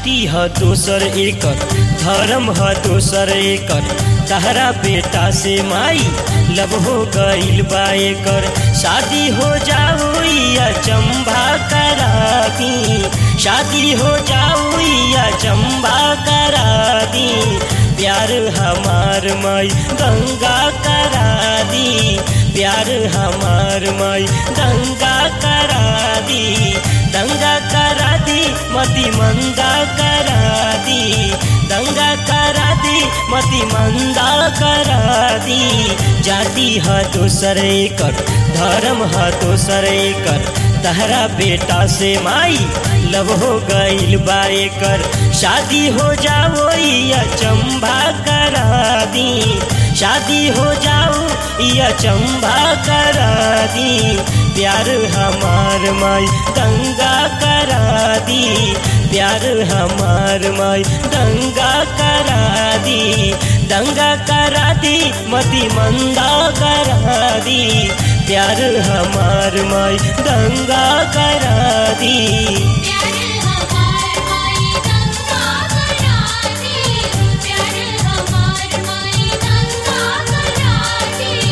जाति ह दोसर एकर धर्म ह दोसर एकर तहरा बेटा से माई लब हो गईल बा एकर शादी हो जाओ या चंबा करा दी शादी हो जाओ या चंबा करा दी प्यार हमार माई गंगा करा दी प्यार हमार माई गंगा करा दी दंगा करा दी मती मंदा करा दी दंगा करा दी मती मंदा करा दी जाति ह दोसर एकर धर्म ह दोसर एकर तहरा बेटा से माई लब हो गईल बा एकर शादी हो जाओ या चंबा करा दी शादी हो जाओ या चंबा करा दी प्यार हमार माई दंगा करा दी प्यार हमार माई दंगा करा दी दंगा करा दी मती मंदा करा दी प्यार हमार माई दंगा करा दी प्यार हमार माई दंगा करा दी प्यार हमार माई दंगा करा दी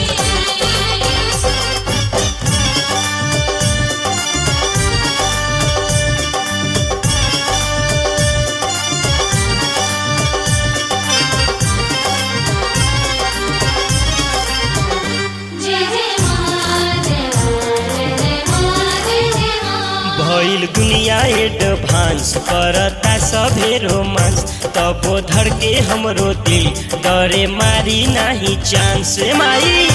जय जय मां जय मां जय मां जय जय मां भइल दुनिया एडभांस करता सभे रोमांस तबो धर के हमरो दिल डरे मारी नाही चांस माई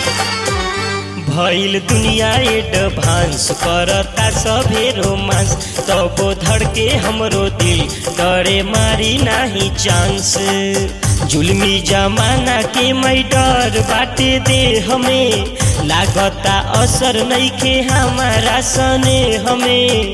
भइल दुनिया एडभांस करता सभे रोमांस तबो धर के हमरो दिल डरे मारी नाही चांस जुलमी जमाना के मै डर बाटे दे हमें लागता असर नइखे हमारा सने हमें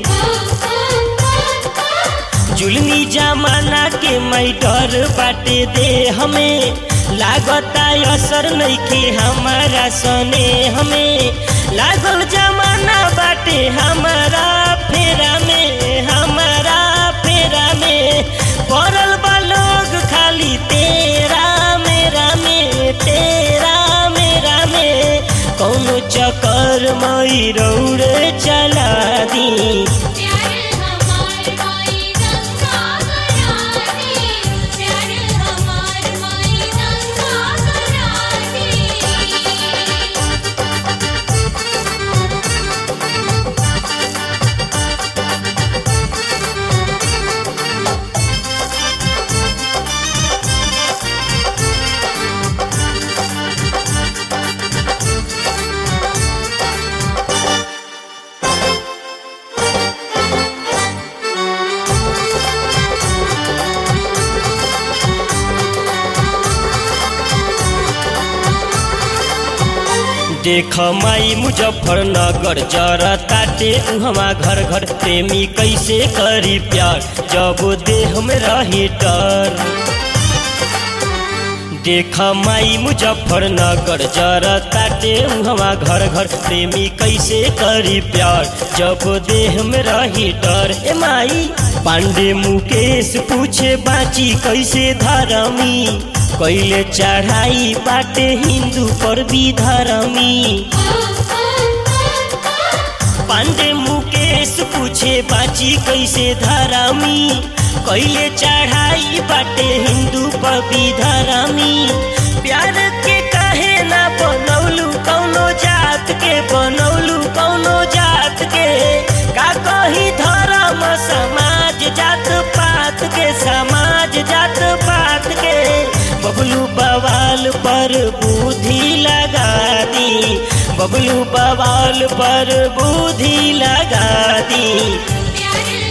जुलमी जमाना के मै डर बाटे दे हमें लागता असर नइखे हमारा सने हमें लागल जमाना बाटे हमारा फेरा में हमारा फेरा में पड़ल बा लोग खाली तेरा मेरा में तेरा मेरा में कौनो चक्कर मई रौड़े चला दी प्यार हमार माई दंगा करा दी प्यार हमार माई दंगा करा दी देख माई मुजफ्फरनगर जरा ताटे उहवा घर घर प्रेमी कैसे करी प्यार जब देह में रही डर देख माई मुजफ्फरनगर जरा ताटे उहवा घर घर प्रेमी कैसे करी प्यार जब देह में रही डर ए माई पांडे मुकेश पूछे बाची कैसे धरमी कैले चढ़ाई बाटे हिंदू पर भी धरमी पांडे मुकेश पूछे बाची कैसे धरमी कैले चढ़ाई बाटे हिंदू पर भी धरमी प्यार के कहे ना बनौलू कौनो जात के बनौलू कौनो जात के का कही धर्म समाज जात पात के समाज जात पात के बबलू बवाल पर बुद्धि लगा दी बबलू बवाल पर बुद्धि लगा दी प्यार